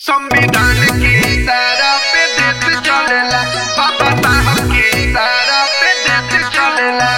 संविधान की तरह पे देश चलेला बाबा साहब की तरह पे देश चलेला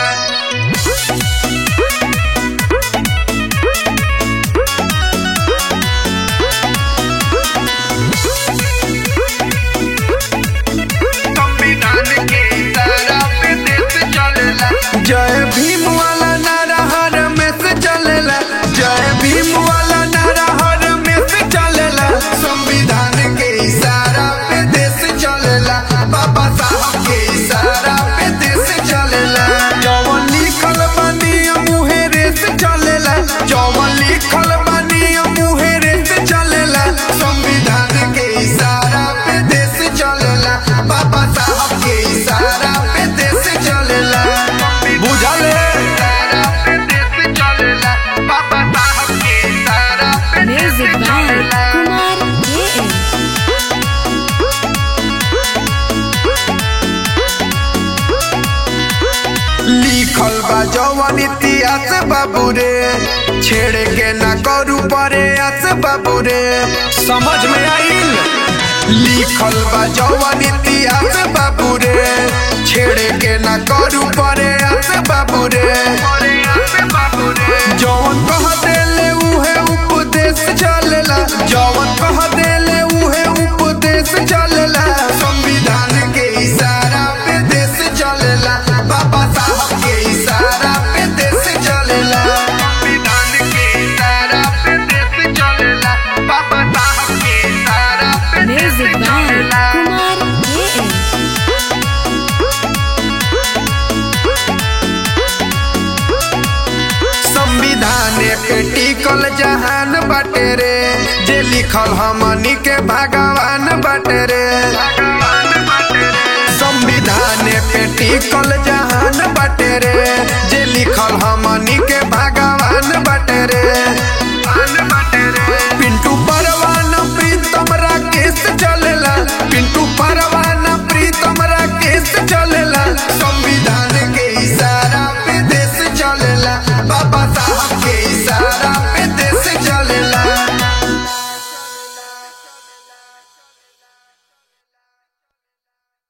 संविधान की तरह पे देश चलेला जय भीम वाला नारा हर में से चलेला जय भीम वाला नारा हर में से चलेला संविधान के इशारा पे देश चलेला बाबा साहब के इशारा पे देश चलेला जवन लिखल बानी मुहे रेस चलेला जवन लिखल बानी मुहे रेस चलेला संविधान के इशारा पे देश चलेला बाबा साहब के इशारा पे देश चलेला बुझल इशारा पे देश चलेला बाबा साहब के इशारा पे देश Music by चलेला Kumar JM. लिखल बा जवन इतिहास बाबू रे छेड़े के ना करू परे आस बाबू रे समझ में आइल लिखल बा जवन इतिहास बाबू रे छेड़े के ना करू परे आस बाबू रे जवन कह देले उहे उपदेश चलेला जवन कह देले उहे उपदेश चलेला संविधान के इशारा पे देश चलेला बाबा साहब के इशारा पे देश चलेला संविधान के इशारा पे देश चलेला बाबा साहब के इशारा पे देश Music by चलेला Kumar JM. संविधान पे टिकल जहान बाटे रे जे लिखल हमनी के भगवान बाटे रे संविधान पे टिकल जहान बाटे रे जे लिखल